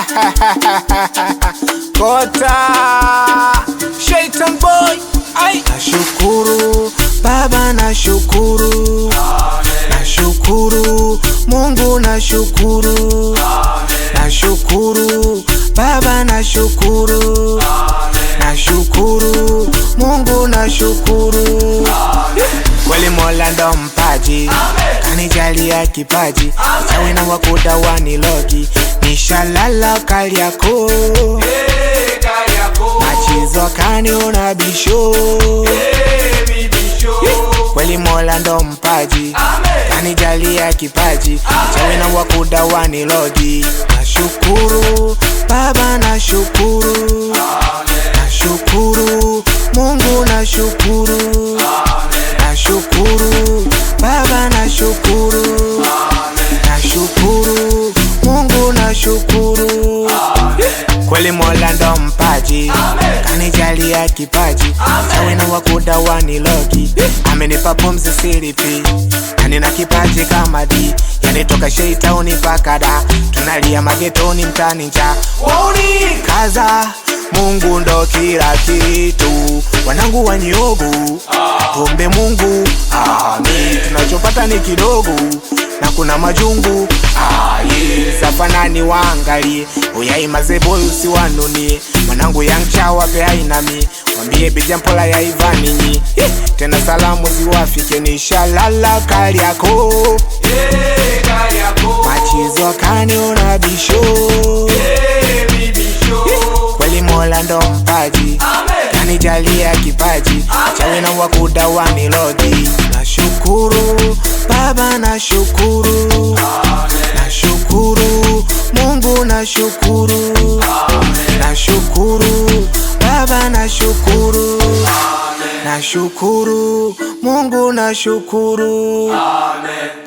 Kota Shaitan boy Ai. Nashukuru Baba nashukuru Nashukuru Mungu nashukuru Nashukuru Baba nashukuru Nashukuru Mungu nashukuru Kweli Mola ndo mpaji kanijalia kipaji chawi na wakuda wanilogi nishalala Kariakoo machizo kaniona bisho kweli Mola ndo mpaji kanijalia kipaji chawi na wakuda wanilogi nashukuru Baba nashukuru nashukuru Mungu nashukuru nashukuru Baba nashukuru nashukuru Mungu nashukuru kweli Mola ndo mpaji kanijalia kipaji chawi na wakuda wanilogi amenipa pumzi siripi na nina kipaji kama di yani toka sheitauni mpaka da tunalia magetoni mtani nja wauni kaza Mungu ndo kila kitu wanangu wanyogu tuombe Mungu ami tunachopata ni kidogo na kuna majungu aye safanani waangalie uyaimazeboy usiwanunie mwanangu yangchawa pe ainami mwambie bijampola ya ivaninyi Eh, tena salamu ziwafike nishalala Kariakoo machizo kaniona bisho kweli Mola ndo mpaji kanijalia kipaji chawi na wakuda wanilogi nashukuru Baba nashukuru nashukuru Mungu nashukuru nashukuru Baba nashukuru nashukuru Mungu nashukuru Amen.